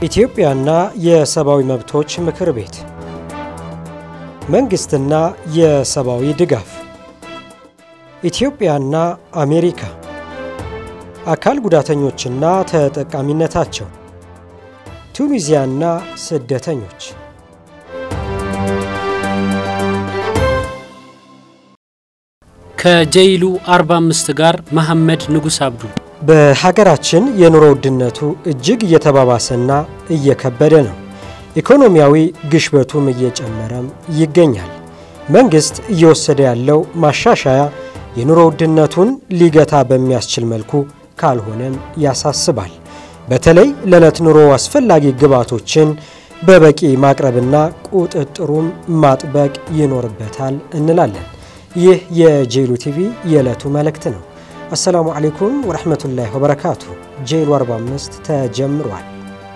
ኢትዮጵያና የሰብአዊ መብቶች ምክር ቤት መንግሥትና የሰብአዊ ድጋፍ ኢትዮጵያና አሜሪካ አካል ጉዳተኞችና ተጠቃሚነታቸው ቱኒዚያና ስደተኞች ከጀይሉ 45 ጋር መሐመድ ንጉስ አብዱ በሀገራችን የኑሮ ውድነቱ እጅግ እየተባባሰና እየከበደ ነው። ኢኮኖሚያዊ ግሽበቱም እየጨመረም ይገኛል። መንግሥት እየወሰደ ያለው ማሻሻያ የኑሮ ውድነቱን ሊገታ በሚያስችል መልኩ ካልሆነም ያሳስባል። በተለይ ለዕለት ኑሮ አስፈላጊ ግብዓቶችን በበቂ ማቅረብና ቁጥጥሩም ማጥበቅ ይኖርበታል እንላለን። ይህ የጄሉ ቲቪ የዕለቱ መልእክት ነው። አሰላሙ አሌይኩም ወረሕመቱላሂ ወበረካቱ። ጄሉ 45 ተጀምሯል።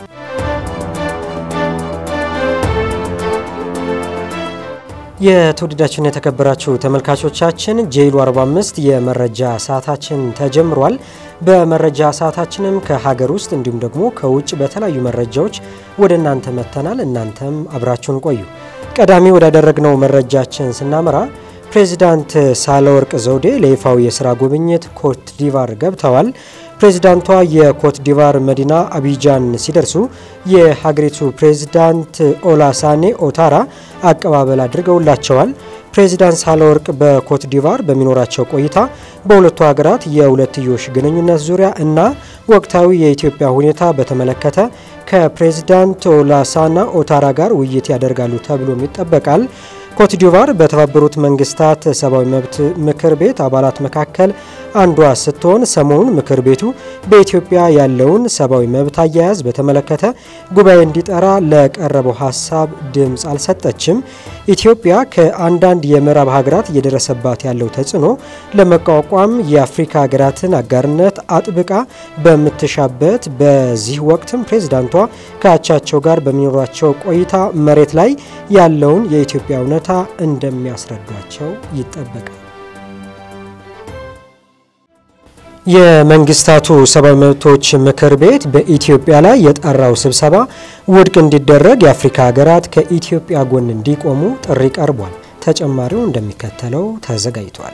የተወደዳችሁና የተከበራችሁ ተመልካቾቻችን ጄሉ 45 የመረጃ ሰዓታችን ተጀምሯል። በመረጃ ሰዓታችንም ከሀገር ውስጥ እንዲሁም ደግሞ ከውጭ በተለያዩ መረጃዎች ወደ እናንተ መጥተናል። እናንተም አብራችሁን ቆዩ። ቀዳሚ ወዳደረግነው መረጃችን ስናመራ ፕሬዚዳንት ሳህለወርቅ ዘውዴ ለይፋዊ የስራ ጉብኝት ኮት ዲቫር ገብተዋል። ፕሬዚዳንቷ የኮት ዲቫር መዲና አቢጃን ሲደርሱ የሀገሪቱ ፕሬዚዳንት ኦላሳኔ ኦታራ አቀባበል አድርገውላቸዋል። ፕሬዚዳንት ሳህለወርቅ በኮት ዲቫር በሚኖራቸው ቆይታ በሁለቱ ሀገራት የሁለትዮሽ ግንኙነት ዙሪያ እና ወቅታዊ የኢትዮጵያ ሁኔታ በተመለከተ ከፕሬዚዳንት ኦላሳና ኦታራ ጋር ውይይት ያደርጋሉ ተብሎም ይጠበቃል። ኮትዲቫር በተባበሩት መንግስታት ሰብአዊ መብት ምክር ቤት አባላት መካከል አንዷ ስትሆን ሰሞኑን ምክር ቤቱ በኢትዮጵያ ያለውን ሰብአዊ መብት አያያዝ በተመለከተ ጉባኤ እንዲጠራ ለቀረበው ሀሳብ ድምፅ አልሰጠችም። ኢትዮጵያ ከአንዳንድ የምዕራብ ሀገራት እየደረሰባት ያለው ተጽዕኖ ለመቋቋም የአፍሪካ ሀገራትን አጋርነት አጥብቃ በምትሻበት በዚህ ወቅትም ፕሬዚዳንቷ ከአቻቸው ጋር በሚኖሯቸው ቆይታ መሬት ላይ ያለውን የኢትዮጵያ እውነታ እንደሚያስረዷቸው ይጠበቃል። የመንግስታቱ ሰብአዊ መብቶች ምክር ቤት በኢትዮጵያ ላይ የጠራው ስብሰባ ውድቅ እንዲደረግ የአፍሪካ ሀገራት ከኢትዮጵያ ጎን እንዲቆሙ ጥሪ ቀርቧል። ተጨማሪው እንደሚከተለው ተዘጋጅቷል።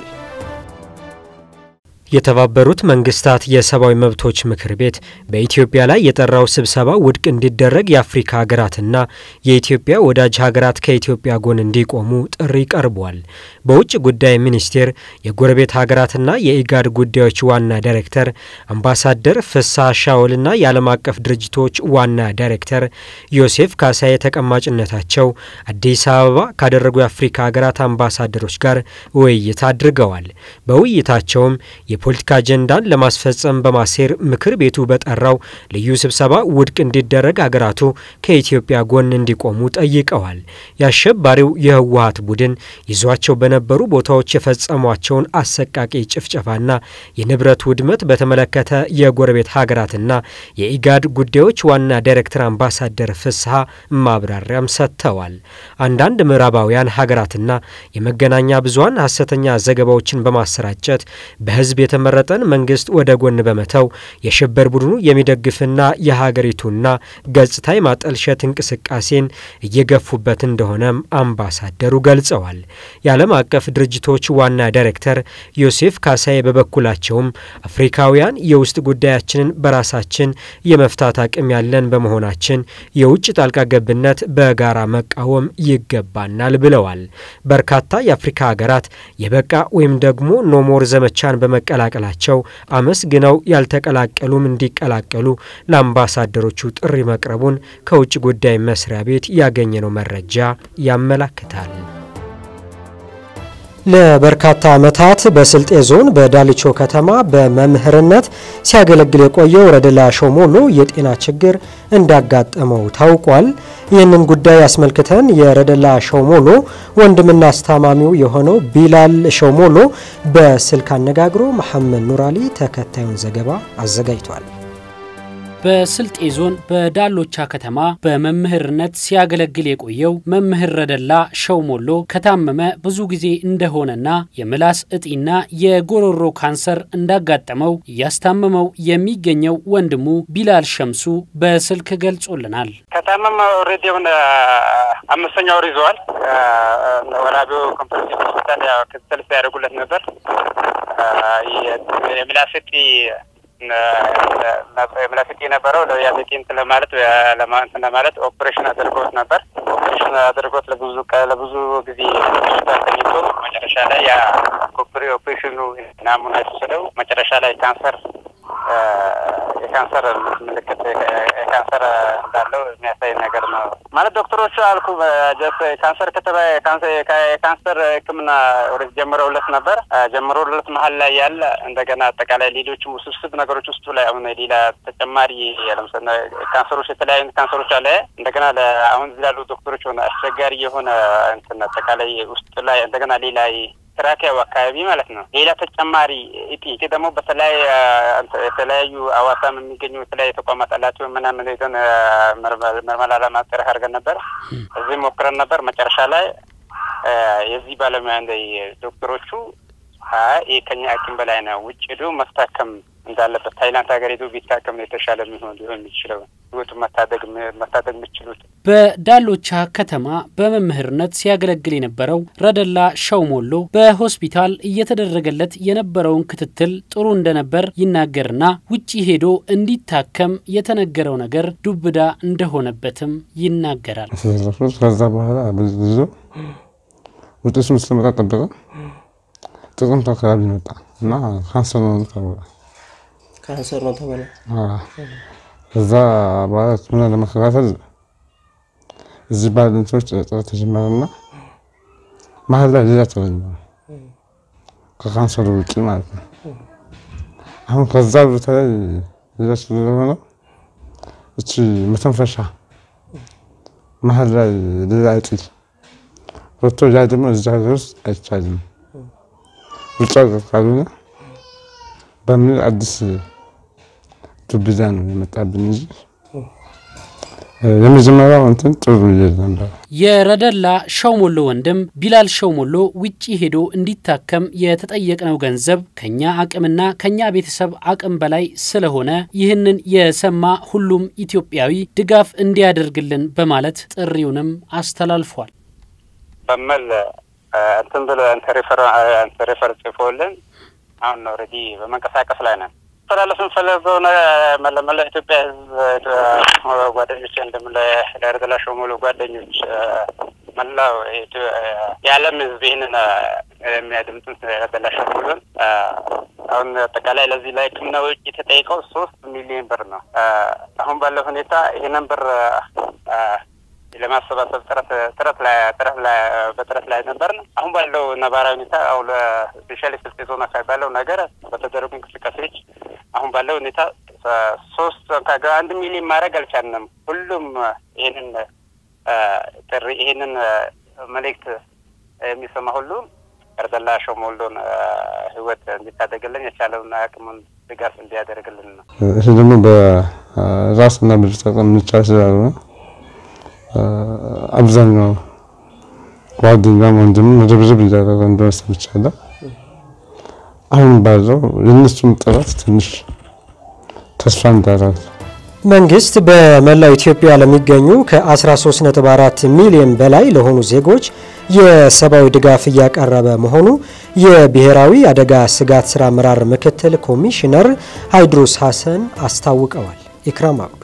የተባበሩት መንግስታት የሰብአዊ መብቶች ምክር ቤት በኢትዮጵያ ላይ የጠራው ስብሰባ ውድቅ እንዲደረግ የአፍሪካ ሀገራትና የኢትዮጵያ ወዳጅ ሀገራት ከኢትዮጵያ ጎን እንዲቆሙ ጥሪ ቀርቧል። በውጭ ጉዳይ ሚኒስቴር የጎረቤት ሀገራትና የኢጋድ ጉዳዮች ዋና ዳይሬክተር አምባሳደር ፍስሐ ሻውልና የዓለም አቀፍ ድርጅቶች ዋና ዳይሬክተር ዮሴፍ ካሳዬ ተቀማጭነታቸው አዲስ አበባ ካደረጉ የአፍሪካ ሀገራት አምባሳደሮች ጋር ውይይት አድርገዋል። በውይይታቸውም የፖለቲካ አጀንዳን ለማስፈጸም በማሴር ምክር ቤቱ በጠራው ልዩ ስብሰባ ውድቅ እንዲደረግ አገራቱ ከኢትዮጵያ ጎን እንዲቆሙ ጠይቀዋል። የአሸባሪው የህወሀት ቡድን ይዟቸው በነበሩ ቦታዎች የፈጸሟቸውን አሰቃቂ ጭፍጨፋና የንብረት ውድመት በተመለከተ የጎረቤት ሀገራትና የኢጋድ ጉዳዮች ዋና ዳይሬክተር አምባሳደር ፍስሐ ማብራሪያም ሰጥተዋል። አንዳንድ ምዕራባውያን ሀገራትና የመገናኛ ብዙኃን ሀሰተኛ ዘገባዎችን በማሰራጨት በህዝብ የተመረጠን መንግስት ወደ ጎን በመተው የሽብር ቡድኑ የሚደግፍና የሀገሪቱና ገጽታ የማጠልሸት እንቅስቃሴን እየገፉበት እንደሆነም አምባሳደሩ ገልጸዋል። የዓለም አቀፍ ድርጅቶች ዋና ዳይሬክተር ዮሴፍ ካሳዬ በበኩላቸውም አፍሪካውያን የውስጥ ጉዳያችንን በራሳችን የመፍታት አቅም ያለን በመሆናችን የውጭ ጣልቃ ገብነት በጋራ መቃወም ይገባናል ብለዋል። በርካታ የአፍሪካ ሀገራት የበቃ ወይም ደግሞ ኖሞር ዘመቻን በመቀላቀላቸው አመስግነው ያልተቀላቀሉም እንዲቀላቀሉ ለአምባሳደሮቹ ጥሪ መቅረቡን ከውጭ ጉዳይ መስሪያ ቤት ያገኘነው መረጃ ያመላክታል። ለበርካታ ዓመታት በስልጤ ዞን በዳልቾ ከተማ በመምህርነት ሲያገለግል የቆየው ረደላ ሾሞሎ የጤና ችግር እንዳጋጠመው ታውቋል። ይህንን ጉዳይ አስመልክተን የረደላ ሾሞሎ ወንድምና አስታማሚው የሆነው ቢላል ሾሞሎ በስልክ አነጋግሮ መሐመድ ኑራሊ ተከታዩን ዘገባ አዘጋጅቷል። በስልጤ ዞን በዳሎቻ ከተማ በመምህርነት ሲያገለግል የቆየው መምህር ረደላ ሸውሞሎ ከታመመ ብዙ ጊዜ እንደሆነና የምላስ እጢና የጎሮሮ ካንሰር እንዳጋጠመው እያስታመመው የሚገኘው ወንድሙ ቢላል ሸምሱ በስልክ ገልጾልናል። ከታመመ ኦልሬዲ የሆነ አምስተኛ ወር ይዘዋል። ወራቢው ኮምፕሬሲቭ ሆስፒታል ክትትል ሲያደርጉለት ነበር። የምላስ እጢ ምላስ እጢ የነበረው ያሜጤ እንትን ለማለት እንትን ለማለት ኦፕሬሽን አድርጎት ነበር። ኦፕሬሽን አድርጎት ለብዙ ለብዙ ጊዜ ተኝቶ መጨረሻ ላይ ያ ኦፕሬሽኑ ናሙና የተወሰደው መጨረሻ ላይ ካንሰር የካንሰር ምልክት የካንሰር እንዳለው የሚያሳይ ነገር ነው። ማለት ዶክተሮቹ አልኩ ጀስ ካንሰር ከተባ የካንሰር ሕክምና ወደ ጀምረውለት ነበር። ጀምረውለት መሀል ላይ ያለ እንደገና አጠቃላይ ሌሎችም ውስብስብ ነገሮች ውስጡ ላይ አሁን ሌላ ተጨማሪ ለምሳሌ ካንሰሮች የተለያዩ ካንሰሮች አለ እንደገና አሁን እዚህ ላሉ ዶክተሮች ሆነ አስቸጋሪ የሆነ እንትን አጠቃላይ ውስጡ ላይ እንደገና ሌላ ትራኪያው አካባቢ ማለት ነው። ሌላ ተጨማሪ እጢ እጢ ደግሞ በተለያየ የተለያዩ አዋሳም የሚገኙ የተለያዩ ተቋማት አላቸው ምናምን ሄደን ምርመራ ለማጣራት አድርገን ነበር። እዚህ ሞክረን ነበር። መጨረሻ ላይ የዚህ ባለሙያ እንደ ዶክተሮቹ ይህ ከኛ አቅም በላይ ነው፣ ውጭ ሄዶ መታከም እንዳለበት ታይላንድ ሀገር ሄዶ ቢታከም ነው የተሻለ የሚሆን ሊሆን የሚችለው ህይወቱ መታደግ መታደግ የሚችሉት። በዳሎቻ ከተማ በመምህርነት ሲያገለግል የነበረው ረደላ ሸውሞሎ በሆስፒታል እየተደረገለት የነበረውን ክትትል ጥሩ እንደነበር ይናገርና ውጭ ሄዶ እንዲታከም የተነገረው ነገር ዱብዳ እንደሆነበትም ይናገራል። ከዛ በኋላ ብዙ ውጤቱን እስኪመጣ ጠበቀ። ጥቅምት አካባቢ መጣ እና ካንሰር ነው ታወቀ። ካንሰር ነው ተባለ። ከዛ በኋላ ሕክምና ለመከታተል እዚህ ባሉ እንትኖች ጥረት ተጀመረና መሀል ላይ ሌላ ተገኘ ከካንሰሩ ውጭ ማለት ነው። አሁን ከዛ ቦታ ላይ ሌላ ስለሆነ እቺ መተንፈሻ መሀል ላይ ሌላ እጢ ወጥቶ ያ ደግሞ እዚህ ሀገር ውስጥ አይቻልም ውጭ ሀገር ካልሆነ በሚል አዲስ ዱብዳ ነው የመጣብን እንጂ የመጀመሪያው እንትን ጥሩ ይል ነበር። የረደላ ሸውሞሎ ወንድም ቢላል ሸውሞሎ ውጭ ሄዶ እንዲታከም የተጠየቅነው ገንዘብ ከኛ አቅምና ከኛ ቤተሰብ አቅም በላይ ስለሆነ ይህንን የሰማ ሁሉም ኢትዮጵያዊ ድጋፍ እንዲያደርግልን በማለት ጥሪውንም አስተላልፏል። በመል እንትን ብለ ሬፈር ጽፎልን አሁን ኦልሬዲ በመንቀሳቀስ ላይ ነን። ተላለፍ የምፈለገው መለመላ ኢትዮጵያ ሕዝብ ጓደኞች እንደም ለረደላ ሸውሞሎ ጓደኞች መላው የዓለም ሕዝብ ይህንን የሚያድምጡን ረደላ ሸውሞሎን አሁን አጠቃላይ ለዚህ ላይ ሕክምና ወጪ የተጠየቀው ሶስት ሚሊዮን ብር ነው። አሁን ባለው ሁኔታ ይህንን ብር ለማሰባሰብ ጥረት ጥረት ላይ ጥረት ላይ በጥረት ላይ ነበርን። አሁን ባለው ነባራዊ ሁኔታ አሁን ስፔሻሊ ስልጤ ዞን አካባቢ ባለው ነገር በተደረጉ እንቅስቃሴዎች አሁን ባለው ሁኔታ ሶስት አንድ ሚሊዮን ማድረግ አልቻልንም። ሁሉም ይህንን ጥሪ ይህንን መልእክት የሚሰማ ሁሉ ረደላ ሸውሞሎን ህይወት እንዲታደግልን የቻለውን አቅሙን ድጋፍ እንዲያደርግልን ነው። ይህ ደግሞ በራስና በጠቀም የሚቻል ስላልሆነ አብዛኛው ጓደኛም ወንድም ርብርብ እያደረገ እንደሆነ ሰምቻለሁ። አሁን ባለው የእነሱም ጥረት ትንሽ ተስፋ እንዳደረግ መንግስት በመላው ኢትዮጵያ ለሚገኙ ከ13.4 ሚሊዮን በላይ ለሆኑ ዜጎች የሰብአዊ ድጋፍ እያቀረበ መሆኑ የብሔራዊ አደጋ ስጋት ስራ አመራር ምክትል ኮሚሽነር ሃይድሮስ ሀሰን አስታውቀዋል። ኢክራም አብዱ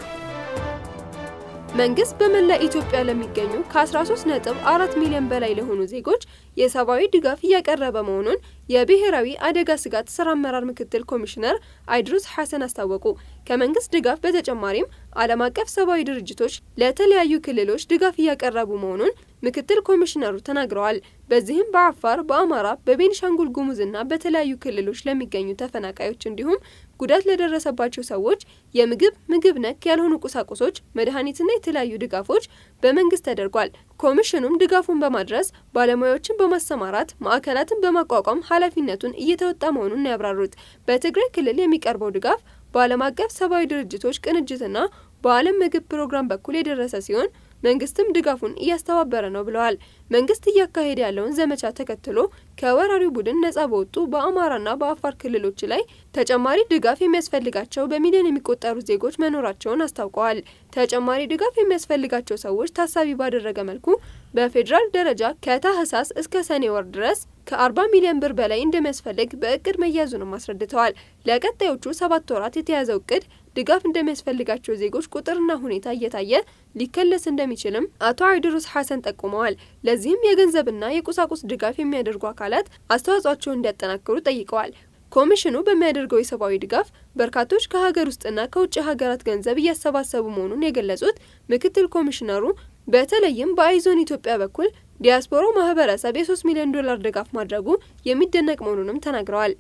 መንግስት በመላ ኢትዮጵያ ለሚገኙ ከ13.4 ሚሊዮን በላይ ለሆኑ ዜጎች የሰብአዊ ድጋፍ እያቀረበ መሆኑን የብሔራዊ አደጋ ስጋት ስራ አመራር ምክትል ኮሚሽነር አይድሩስ ሐሰን አስታወቁ። ከመንግስት ድጋፍ በተጨማሪም ዓለም አቀፍ ሰብአዊ ድርጅቶች ለተለያዩ ክልሎች ድጋፍ እያቀረቡ መሆኑን ምክትል ኮሚሽነሩ ተናግረዋል። በዚህም በአፋር፣ በአማራ፣ በቤኒሻንጉል ጉሙዝና በተለያዩ ክልሎች ለሚገኙ ተፈናቃዮች እንዲሁም ጉዳት ለደረሰባቸው ሰዎች የምግብ፣ ምግብ ነክ ያልሆኑ ቁሳቁሶች፣ መድኃኒትና የተለያዩ ድጋፎች በመንግስት ተደርጓል። ኮሚሽኑም ድጋፉን በማድረስ ባለሙያዎችን በማሰማራት ማዕከላትን በማቋቋም ኃላፊነቱን እየተወጣ መሆኑን ያብራሩት በትግራይ ክልል የሚቀርበው ድጋፍ በዓለም አቀፍ ሰብአዊ ድርጅቶች ቅንጅትና በዓለም ምግብ ፕሮግራም በኩል የደረሰ ሲሆን መንግስትም ድጋፉን እያስተባበረ ነው ብለዋል። መንግስት እያካሄደ ያለውን ዘመቻ ተከትሎ ከወራሪው ቡድን ነጻ በወጡ በአማራና በአፋር ክልሎች ላይ ተጨማሪ ድጋፍ የሚያስፈልጋቸው በሚሊዮን የሚቆጠሩ ዜጎች መኖራቸውን አስታውቀዋል። ተጨማሪ ድጋፍ የሚያስፈልጋቸው ሰዎች ታሳቢ ባደረገ መልኩ በፌዴራል ደረጃ ከታህሳስ እስከ ሰኔ ወር ድረስ ከ40 ሚሊዮን ብር በላይ እንደሚያስፈልግ በእቅድ መያዙንም አስረድተዋል። ለቀጣዮቹ ሰባት ወራት የተያዘው እቅድ ድጋፍ እንደሚያስፈልጋቸው ዜጎች ቁጥርና ሁኔታ እየታየ ሊከለስ እንደሚችልም አቶ አይድሩስ ሐሰን ጠቁመዋል። ለዚህም የገንዘብና የቁሳቁስ ድጋፍ የሚያደርጉ አካላት አስተዋጽኦቸውን እንዲያጠናክሩ ጠይቀዋል። ኮሚሽኑ በሚያደርገው የሰብአዊ ድጋፍ በርካቶች ከሀገር ውስጥና ከውጭ ሀገራት ገንዘብ እያሰባሰቡ መሆኑን የገለጹት ምክትል ኮሚሽነሩ በተለይም በአይዞን ኢትዮጵያ በኩል ዲያስፖራው ማህበረሰብ የ3 ሚሊዮን ዶላር ድጋፍ ማድረጉ የሚደነቅ መሆኑንም ተናግረዋል።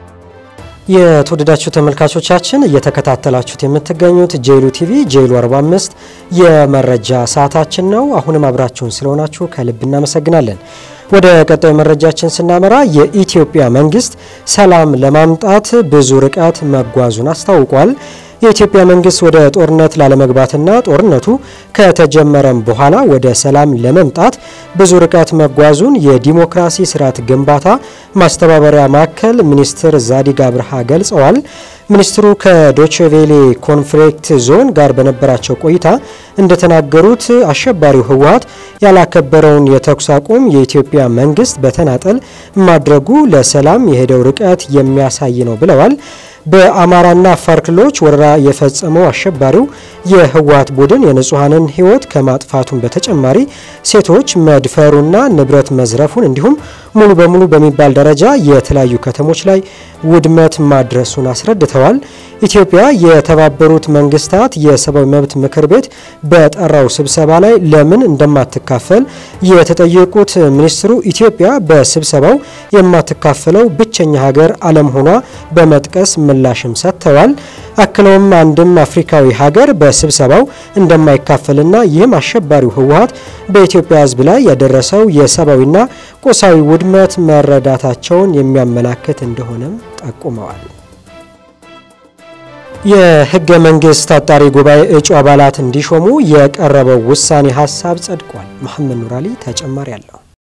የተወደዳችሁ ተመልካቾቻችን እየተከታተላችሁት የምትገኙት ጄሉ ቲቪ ጄሉ 45 የመረጃ ሰዓታችን ነው። አሁንም አብራችሁን ስለሆናችሁ ከልብ እናመሰግናለን። ወደ ቀጣዩ መረጃችን ስናመራ የኢትዮጵያ መንግስት ሰላም ለማምጣት ብዙ ርቀት መጓዙን አስታውቋል። የኢትዮጵያ መንግስት ወደ ጦርነት ላለመግባትና ጦርነቱ ከተጀመረም በኋላ ወደ ሰላም ለመምጣት ብዙ ርቀት መጓዙን የዲሞክራሲ ስርዓት ግንባታ ማስተባበሪያ ማዕከል ሚኒስትር ዛዲግ አብርሃ ገልጸዋል። ሚኒስትሩ ከዶችቬሌ ኮንፍሊክት ዞን ጋር በነበራቸው ቆይታ እንደተናገሩት አሸባሪው ህወሀት ያላከበረውን የተኩስ አቁም የኢትዮጵያ መንግስት በተናጠል ማድረጉ ለሰላም የሄደው ርቀት የሚያሳይ ነው ብለዋል። በአማራና አፋር ክልሎች ወረራ የፈጸመው አሸባሪው የህወሀት ቡድን የንጹሐንን ህይወት ከማጥፋቱን በተጨማሪ ሴቶች መድፈሩና ንብረት መዝረፉን እንዲሁም ሙሉ በሙሉ በሚባል ደረጃ የተለያዩ ከተሞች ላይ ውድመት ማድረሱን አስረድተዋል። ኢትዮጵያ የተባበሩት መንግስታት የሰብአዊ መብት ምክር ቤት በጠራው ስብሰባ ላይ ለምን እንደማትካፈል የተጠየቁት ሚኒስትሩ ኢትዮጵያ በስብሰባው የማትካፈለው ብቸኛ ሀገር አለመሆኗ በመጥቀስ ምላሽም ሰጥተዋል። አክለውም አንድም አፍሪካዊ ሀገር በስብሰባው እንደማይካፈልና ይህም አሸባሪው ህወሀት በኢትዮጵያ ህዝብ ላይ ያደረሰው የሰብአዊና ቁሳዊ ውድመት መረዳታቸውን የሚያመላክት እንደሆነም ጠቁመዋል። የህገ መንግስት አጣሪ ጉባኤ እጩ አባላት እንዲሾሙ የቀረበው ውሳኔ ሀሳብ ጸድቋል። መሐመድ ኑራሊ ተጨማሪ አለው።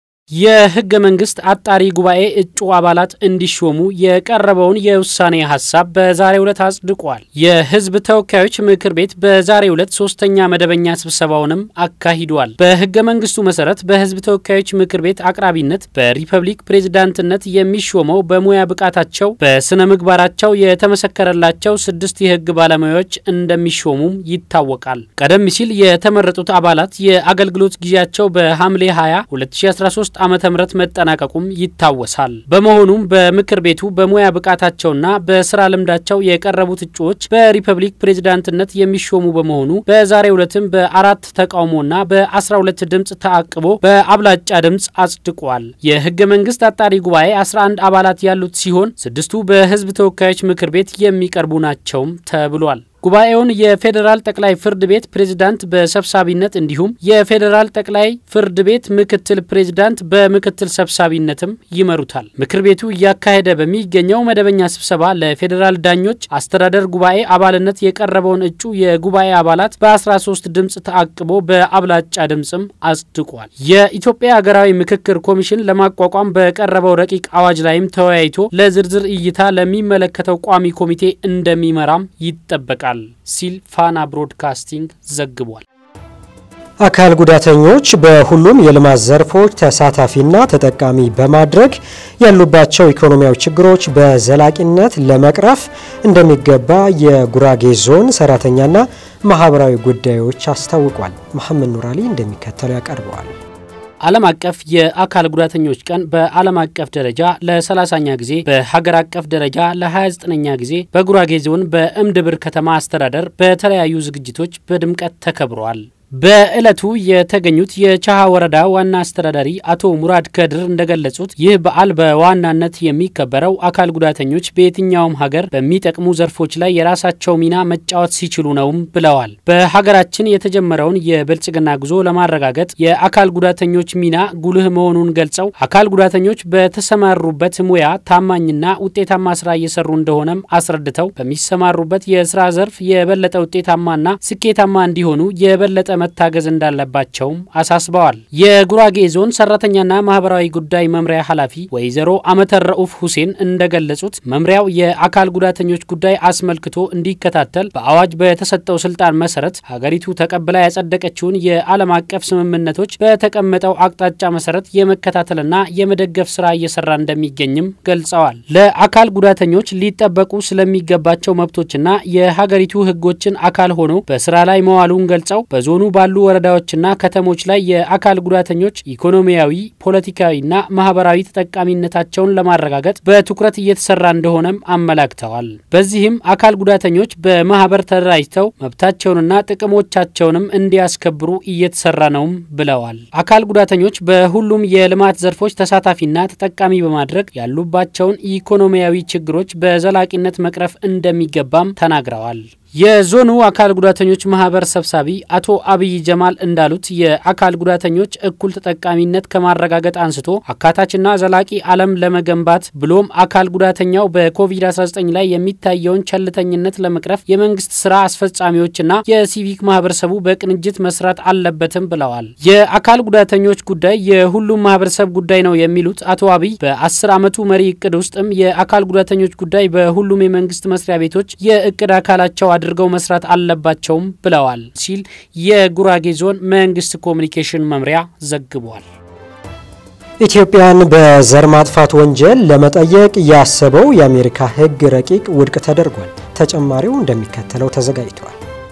የህገ መንግስት አጣሪ ጉባኤ እጩ አባላት እንዲሾሙ የቀረበውን የውሳኔ ሀሳብ በዛሬው ዕለት አጽድቋል። የህዝብ ተወካዮች ምክር ቤት በዛሬው ዕለት ሶስተኛ መደበኛ ስብሰባውንም አካሂዷል። በህገ መንግስቱ መሰረት በህዝብ ተወካዮች ምክር ቤት አቅራቢነት በሪፐብሊክ ፕሬዝዳንትነት የሚሾመው በሙያ ብቃታቸው በስነ ምግባራቸው የተመሰከረላቸው ስድስት የህግ ባለሙያዎች እንደሚሾሙም ይታወቃል። ቀደም ሲል የተመረጡት አባላት የአገልግሎት ጊዜያቸው በሐምሌ 20 2013 ዓመተ ምህረት መጠናቀቁም ይታወሳል። በመሆኑም በምክር ቤቱ በሙያ ብቃታቸውና በስራ ልምዳቸው የቀረቡት እጩዎች በሪፐብሊክ ፕሬዝዳንትነት የሚሾሙ በመሆኑ በዛሬው ዕለትም በአራት ተቃውሞና በ12 ድምፅ ተአቅቦ በአብላጫ ድምፅ አጽድቋል። የህገ መንግስት አጣሪ ጉባኤ 11 አባላት ያሉት ሲሆን ስድስቱ በህዝብ ተወካዮች ምክር ቤት የሚቀርቡ ናቸውም ተብሏል። ጉባኤውን የፌዴራል ጠቅላይ ፍርድ ቤት ፕሬዝዳንት በሰብሳቢነት እንዲሁም የፌዴራል ጠቅላይ ፍርድ ቤት ምክትል ፕሬዝዳንት በምክትል ሰብሳቢነትም ይመሩታል። ምክር ቤቱ እያካሄደ በሚገኘው መደበኛ ስብሰባ ለፌዴራል ዳኞች አስተዳደር ጉባኤ አባልነት የቀረበውን እጩ የጉባኤ አባላት በ13 ድምፅ ተአቅቦ በአብላጫ ድምፅም አጽድቋል። የኢትዮጵያ ሀገራዊ ምክክር ኮሚሽን ለማቋቋም በቀረበው ረቂቅ አዋጅ ላይም ተወያይቶ ለዝርዝር እይታ ለሚመለከተው ቋሚ ኮሚቴ እንደሚመራም ይጠበቃል ሲል ፋና ብሮድካስቲንግ ዘግቧል። አካል ጉዳተኞች በሁሉም የልማት ዘርፎች ተሳታፊና ተጠቃሚ በማድረግ ያሉባቸው ኢኮኖሚያዊ ችግሮች በዘላቂነት ለመቅረፍ እንደሚገባ የጉራጌ ዞን ሰራተኛና ማህበራዊ ጉዳዮች አስታውቋል። መሐመድ ኑራሊ እንደሚከተለው ያቀርበዋል። ዓለም አቀፍ የአካል ጉዳተኞች ቀን በዓለም አቀፍ ደረጃ ለ30ኛ ጊዜ በሀገር አቀፍ ደረጃ ለ29ኛ ጊዜ በጉራጌ ዞን በእምድብር ከተማ አስተዳደር በተለያዩ ዝግጅቶች በድምቀት ተከብረዋል። በዕለቱ የተገኙት የቻሃ ወረዳ ዋና አስተዳዳሪ አቶ ሙራድ ከድር እንደገለጹት ይህ በዓል በዋናነት የሚከበረው አካል ጉዳተኞች በየትኛውም ሀገር በሚጠቅሙ ዘርፎች ላይ የራሳቸው ሚና መጫወት ሲችሉ ነውም ብለዋል። በሀገራችን የተጀመረውን የብልጽግና ጉዞ ለማረጋገጥ የአካል ጉዳተኞች ሚና ጉልህ መሆኑን ገልጸው አካል ጉዳተኞች በተሰማሩበት ሙያ ታማኝና ውጤታማ ስራ እየሰሩ እንደሆነም አስረድተው በሚሰማሩበት የስራ ዘርፍ የበለጠ ውጤታማና ስኬታማ እንዲሆኑ የበለጠ መታገዝ እንዳለባቸውም አሳስበዋል። የጉራጌ ዞን ሰራተኛና ማህበራዊ ጉዳይ መምሪያ ኃላፊ ወይዘሮ አመተር ረኡፍ ሁሴን እንደገለጹት መምሪያው የአካል ጉዳተኞች ጉዳይ አስመልክቶ እንዲከታተል በአዋጅ በተሰጠው ስልጣን መሰረት ሀገሪቱ ተቀብላ ያጸደቀችውን የዓለም አቀፍ ስምምነቶች በተቀመጠው አቅጣጫ መሰረት የመከታተልና የመደገፍ ስራ እየሰራ እንደሚገኝም ገልጸዋል። ለአካል ጉዳተኞች ሊጠበቁ ስለሚገባቸው መብቶችና የሀገሪቱ ሕጎችን አካል ሆኖ በስራ ላይ መዋሉን ገልጸው በዞኑ ባሉ ወረዳዎችና ከተሞች ላይ የአካል ጉዳተኞች ኢኮኖሚያዊ፣ ፖለቲካዊና ማህበራዊ ተጠቃሚነታቸውን ለማረጋገጥ በትኩረት እየተሰራ እንደሆነም አመላክተዋል። በዚህም አካል ጉዳተኞች በማህበር ተደራጅተው መብታቸውንና ጥቅሞቻቸውንም እንዲያስከብሩ እየተሰራ ነውም ብለዋል። አካል ጉዳተኞች በሁሉም የልማት ዘርፎች ተሳታፊና ተጠቃሚ በማድረግ ያሉባቸውን ኢኮኖሚያዊ ችግሮች በዘላቂነት መቅረፍ እንደሚገባም ተናግረዋል። የዞኑ አካል ጉዳተኞች ማህበር ሰብሳቢ አቶ አብይ ጀማል እንዳሉት የአካል ጉዳተኞች እኩል ተጠቃሚነት ከማረጋገጥ አንስቶ አካታችና ዘላቂ ዓለም ለመገንባት ብሎም አካል ጉዳተኛው በኮቪድ-19 ላይ የሚታየውን ቸልተኝነት ለመቅረፍ የመንግስት ስራ አስፈጻሚዎችና የሲቪክ ማህበረሰቡ በቅንጅት መስራት አለበትም ብለዋል። የአካል ጉዳተኞች ጉዳይ የሁሉም ማህበረሰብ ጉዳይ ነው የሚሉት አቶ አብይ በአስር ዓመቱ መሪ እቅድ ውስጥም የአካል ጉዳተኞች ጉዳይ በሁሉም የመንግስት መስሪያ ቤቶች የእቅድ አካላቸው አድርገው መስራት አለባቸውም ብለዋል ሲል የጉራጌ ዞን መንግስት ኮሚኒኬሽን መምሪያ ዘግቧል። ኢትዮጵያን በዘር ማጥፋት ወንጀል ለመጠየቅ ያሰበው የአሜሪካ ሕግ ረቂቅ ውድቅ ተደርጓል። ተጨማሪው እንደሚከተለው ተዘጋጅቷል።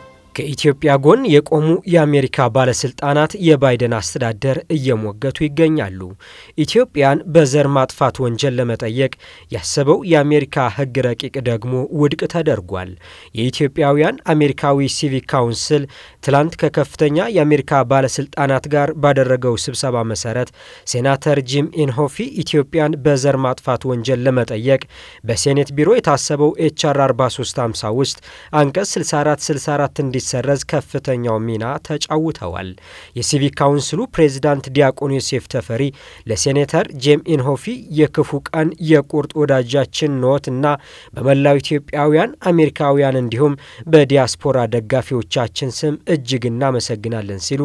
ከኢትዮጵያ ጎን የቆሙ የአሜሪካ ባለስልጣናት የባይደን አስተዳደር እየሞገቱ ይገኛሉ። ኢትዮጵያን በዘር ማጥፋት ወንጀል ለመጠየቅ ያሰበው የአሜሪካ ሕግ ረቂቅ ደግሞ ውድቅ ተደርጓል። የኢትዮጵያውያን አሜሪካዊ ሲቪክ ካውንስል ትላንት ከከፍተኛ የአሜሪካ ባለስልጣናት ጋር ባደረገው ስብሰባ መሰረት ሴናተር ጂም ኢንሆፊ ኢትዮጵያን በዘር ማጥፋት ወንጀል ለመጠየቅ በሴኔት ቢሮ የታሰበው ኤችአር 4350 ውስጥ አንቀጽ 6464 እንዲ ሰረዝ ከፍተኛው ሚና ተጫውተዋል። የሲቪክ ካውንስሉ ፕሬዚዳንት ዲያቆን ዮሴፍ ተፈሪ ለሴኔተር ጄም ኢንሆፊ የክፉ ቀን የቁርጥ ወዳጃችን ኖት እና በመላው ኢትዮጵያውያን አሜሪካውያን እንዲሁም በዲያስፖራ ደጋፊዎቻችን ስም እጅግ እናመሰግናለን ሲሉ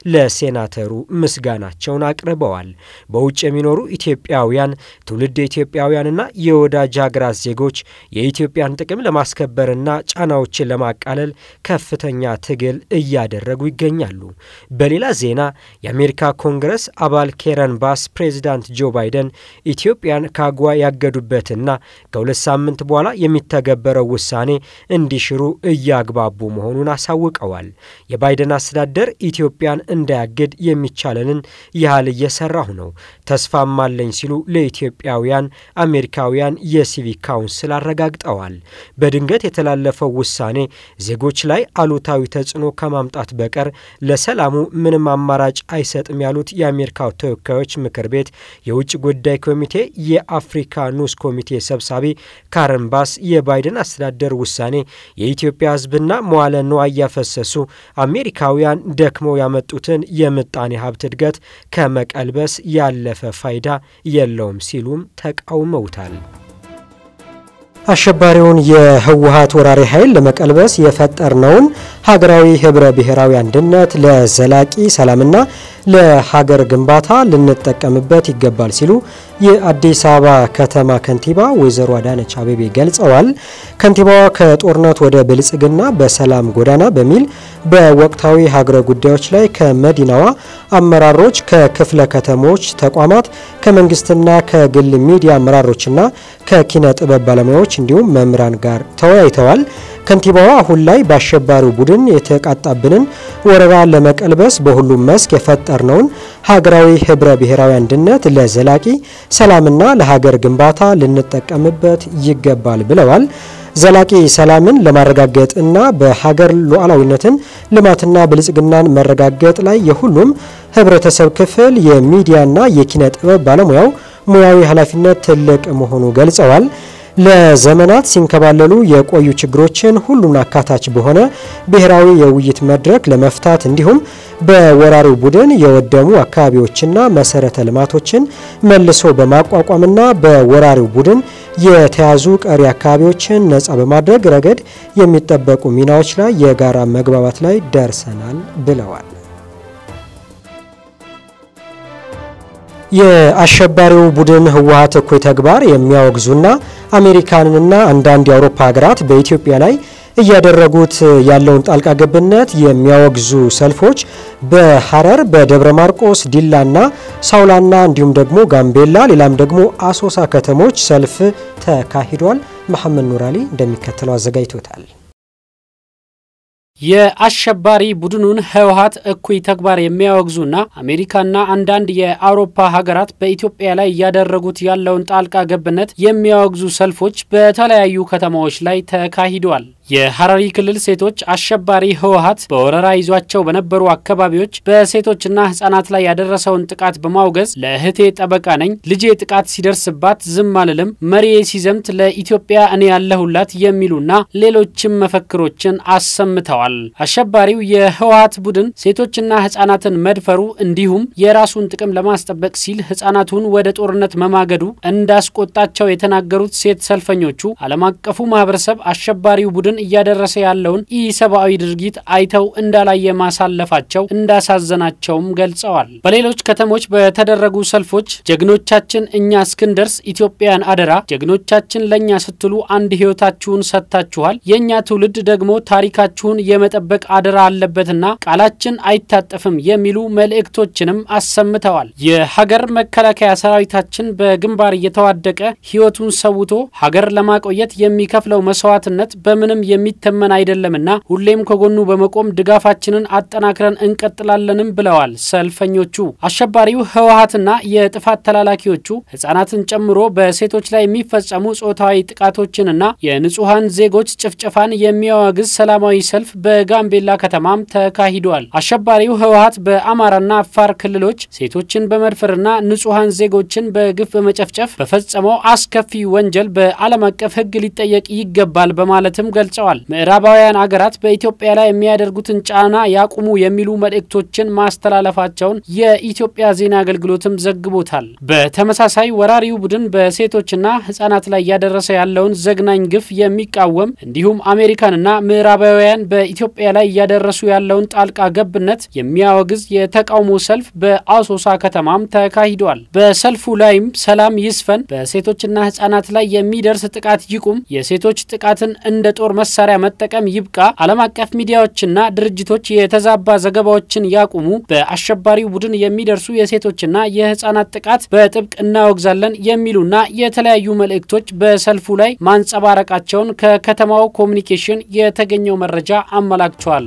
ለሴናተሩ ምስጋናቸውን አቅርበዋል። በውጭ የሚኖሩ ኢትዮጵያውያን ትውልድ ኢትዮጵያውያንና የወዳጅ ሀገራት ዜጎች የኢትዮጵያን ጥቅም ለማስከበርና ጫናዎችን ለማቃለል ከፍተኛ ኛ ትግል እያደረጉ ይገኛሉ። በሌላ ዜና የአሜሪካ ኮንግረስ አባል ኬረን ባስ ፕሬዚዳንት ጆ ባይደን ኢትዮጵያን ካጓ ያገዱበትና ከሁለት ሳምንት በኋላ የሚተገበረው ውሳኔ እንዲሽሩ እያግባቡ መሆኑን አሳውቀዋል። የባይደን አስተዳደር ኢትዮጵያን እንዳያግድ የሚቻለንን ያህል እየሰራሁ ነው፣ ተስፋም አለኝ ሲሉ ለኢትዮጵያውያን አሜሪካውያን የሲቪክ ካውንስል አረጋግጠዋል። በድንገት የተላለፈው ውሳኔ ዜጎች ላይ አሉታዊ ተጽዕኖ ከማምጣት በቀር ለሰላሙ ምንም አማራጭ አይሰጥም ያሉት የአሜሪካው ተወካዮች ምክር ቤት የውጭ ጉዳይ ኮሚቴ የአፍሪካ ንዑስ ኮሚቴ ሰብሳቢ ካረን ባስ የባይደን አስተዳደር ውሳኔ የኢትዮጵያ ሕዝብና መዋለ ንዋይ ያፈሰሱ አሜሪካውያን ደክመው ያመጡትን የምጣኔ ሀብት እድገት ከመቀልበስ ያለፈ ፋይዳ የለውም ሲሉም ተቃውመውታል። አሸባሪውን የህወሀት ወራሪ ኃይል ለመቀልበስ የፈጠርነውን ሀገራዊ ህብረ ብሔራዊ አንድነት ለዘላቂ ሰላምና ለሀገር ግንባታ ልንጠቀምበት ይገባል ሲሉ የአዲስ አበባ ከተማ ከንቲባ ወይዘሮ አዳነች አቤቤ ገልጸዋል። ከንቲባዋ ከጦርነት ወደ ብልጽግና በሰላም ጎዳና በሚል በወቅታዊ ሀገረ ጉዳዮች ላይ ከመዲናዋ አመራሮች፣ ከክፍለ ከተሞች ተቋማት፣ ከመንግስትና ከግል ሚዲያ አመራሮችና ከኪነ ጥበብ ባለሙያዎች እንዲሁም መምህራን ጋር ተወያይተዋል። ከንቲባዋ አሁን ላይ በአሸባሪው ቡድን የተቃጣብንን ወረራ ለመቀልበስ በሁሉም መስክ የፈጠርነውን ሀገራዊ ህብረ ብሔራዊ አንድነት ለዘላቂ ሰላምና ለሀገር ግንባታ ልንጠቀምበት ይገባል ብለዋል። ዘላቂ ሰላምን ለማረጋገጥ እና በሀገር ሉዓላዊነትን ልማትና ብልጽግናን መረጋገጥ ላይ የሁሉም ህብረተሰብ ክፍል የሚዲያና የኪነ ጥበብ ባለሙያው ሙያዊ ኃላፊነት ትልቅ መሆኑ ገልጸዋል። ለዘመናት ሲንከባለሉ የቆዩ ችግሮችን ሁሉን አካታች በሆነ ብሔራዊ የውይይት መድረክ ለመፍታት እንዲሁም በወራሪው ቡድን የወደሙ አካባቢዎችና መሰረተ ልማቶችን መልሶ በማቋቋምና በወራሪው ቡድን የተያዙ ቀሪ አካባቢዎችን ነጻ በማድረግ ረገድ የሚጠበቁ ሚናዎች ላይ የጋራ መግባባት ላይ ደርሰናል ብለዋል። የአሸባሪው ቡድን ህወሀት እኩይ ተግባር የሚያወግዙና አሜሪካንና አንዳንድ የአውሮፓ ሀገራት በኢትዮጵያ ላይ እያደረጉት ያለውን ጣልቃ ገብነት የሚያወግዙ ሰልፎች በሀረር፣ በደብረ ማርቆስ፣ ዲላና ሳውላና እንዲሁም ደግሞ ጋምቤላ ሌላም ደግሞ አሶሳ ከተሞች ሰልፍ ተካሂዷል። መሐመድ ኑራሊ እንደሚከተለው አዘጋጅቶታል። የአሸባሪ ቡድኑን ህወሀት እኩይ ተግባር የሚያወግዙና አሜሪካና አንዳንድ የአውሮፓ ሀገራት በኢትዮጵያ ላይ እያደረጉት ያለውን ጣልቃ ገብነት የሚያወግዙ ሰልፎች በተለያዩ ከተማዎች ላይ ተካሂደዋል። የሀረሪ ክልል ሴቶች አሸባሪ ህወሀት በወረራ ይዟቸው በነበሩ አካባቢዎች በሴቶችና ህጻናት ላይ ያደረሰውን ጥቃት በማውገዝ ለእህቴ ጠበቃ ነኝ፣ ልጄ ጥቃት ሲደርስባት ዝም አልልም፣ መሪዬ ሲዘምት ለኢትዮጵያ እኔ ያለሁላት የሚሉና ሌሎችም መፈክሮችን አሰምተዋል። አሸባሪው የህወሀት ቡድን ሴቶችና ህጻናትን መድፈሩ እንዲሁም የራሱን ጥቅም ለማስጠበቅ ሲል ህጻናቱን ወደ ጦርነት መማገዱ እንዳስቆጣቸው የተናገሩት ሴት ሰልፈኞቹ ዓለም አቀፉ ማህበረሰብ አሸባሪው ቡድን እያደረሰ ያለውን ኢሰብአዊ ድርጊት አይተው እንዳላየ ማሳለፋቸው እንዳሳዘናቸውም ገልጸዋል። በሌሎች ከተሞች በተደረጉ ሰልፎች ጀግኖቻችን እኛ እስክንደርስ ኢትዮጵያን አደራ፣ ጀግኖቻችን ለእኛ ስትሉ አንድ ህይወታችሁን ሰጥታችኋል፣ የእኛ ትውልድ ደግሞ ታሪካችሁን የመጠበቅ አደራ አለበትና ቃላችን አይታጠፍም የሚሉ መልእክቶችንም አሰምተዋል። የሀገር መከላከያ ሰራዊታችን በግንባር እየተዋደቀ ህይወቱን ሰውቶ ሀገር ለማቆየት የሚከፍለው መስዋዕትነት በምንም የሚተመን አይደለምና ሁሌም ከጎኑ በመቆም ድጋፋችንን አጠናክረን እንቀጥላለንም ብለዋል ሰልፈኞቹ። አሸባሪው ህወሀትና የጥፋት ተላላኪዎቹ ህጻናትን ጨምሮ በሴቶች ላይ የሚፈጸሙ ጾታዊ ጥቃቶችንና የንጹሐን ዜጎች ጭፍጨፋን የሚያወግዝ ሰላማዊ ሰልፍ በጋምቤላ ከተማም ተካሂዷል። አሸባሪው ህወሀት በአማራና አፋር ክልሎች ሴቶችን በመድፈርና ንጹሐን ዜጎችን በግፍ በመጨፍጨፍ በፈጸመው አስከፊ ወንጀል በዓለም አቀፍ ህግ ሊጠየቅ ይገባል በማለትም ገልጸዋል። ምዕራባውያን አገራት በኢትዮጵያ ላይ የሚያደርጉትን ጫና ያቁሙ የሚሉ መልእክቶችን ማስተላለፋቸውን የኢትዮጵያ ዜና አገልግሎትም ዘግቦታል። በተመሳሳይ ወራሪው ቡድን በሴቶችና ህጻናት ላይ እያደረሰ ያለውን ዘግናኝ ግፍ የሚቃወም እንዲሁም አሜሪካንና ምዕራባውያን በኢትዮጵያ ላይ እያደረሱ ያለውን ጣልቃ ገብነት የሚያወግዝ የተቃውሞ ሰልፍ በአሶሳ ከተማም ተካሂዷል። በሰልፉ ላይም ሰላም ይስፈን፣ በሴቶችና ህጻናት ላይ የሚደርስ ጥቃት ይቁም፣ የሴቶች ጥቃትን እንደ ጦር መሳሪያ መጠቀም ይብቃ፣ ዓለም አቀፍ ሚዲያዎችና ድርጅቶች የተዛባ ዘገባዎችን ያቁሙ፣ በአሸባሪው ቡድን የሚደርሱ የሴቶችና የህጻናት ጥቃት በጥብቅ እናወግዛለን የሚሉና የተለያዩ መልእክቶች በሰልፉ ላይ ማንጸባረቃቸውን ከከተማው ኮሚኒኬሽን የተገኘው መረጃ አመላክቷል።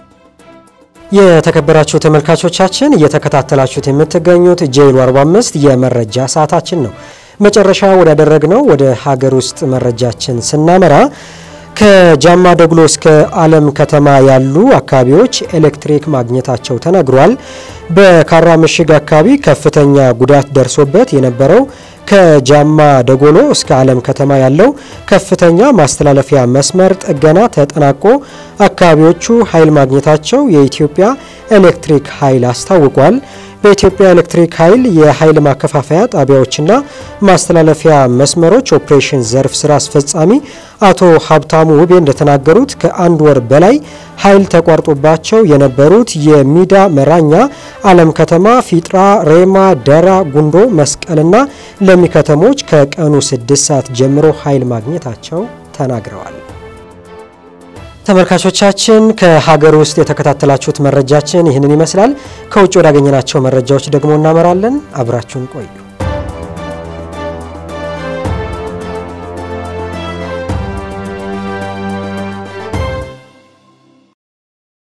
የተከበራችሁ ተመልካቾቻችን እየተከታተላችሁት የምትገኙት ጄይሉ 45 የመረጃ ሰዓታችን ነው። መጨረሻ ወዳደረግነው ወደ ሀገር ውስጥ መረጃችን ስናመራ ከጃማ ደጉሎ እስከ አለም ከተማ ያሉ አካባቢዎች ኤሌክትሪክ ማግኘታቸው ተነግሯል። በካራ ምሽግ አካባቢ ከፍተኛ ጉዳት ደርሶበት የነበረው ከጃማ ደጎሎ እስከ አለም ከተማ ያለው ከፍተኛ ማስተላለፊያ መስመር ጥገና ተጠናቆ አካባቢዎቹ ኃይል ማግኘታቸው የኢትዮጵያ ኤሌክትሪክ ኃይል አስታውቋል። በኢትዮጵያ ኤሌክትሪክ ኃይል የኃይል ማከፋፈያ ጣቢያዎችና ማስተላለፊያ መስመሮች ኦፕሬሽን ዘርፍ ስራ አስፈጻሚ አቶ ሀብታሙ ውቤ እንደተናገሩት ከአንድ ወር በላይ ኃይል ተቋርጦባቸው የነበሩት የሚዳ መራኛ፣ አለም ከተማ፣ ፊጥራ፣ ሬማ፣ ደራ፣ ጉንዶ፣ መስቀልና ለሚ ከተሞች ከቀኑ ስድስት ሰዓት ጀምሮ ኃይል ማግኘታቸው ተናግረዋል። ተመልካቾቻችን ከሀገር ውስጥ የተከታተላችሁት መረጃችን ይህንን ይመስላል። ከውጭ ወዳገኘናቸው መረጃዎች ደግሞ እናመራለን። አብራችሁን ቆዩ።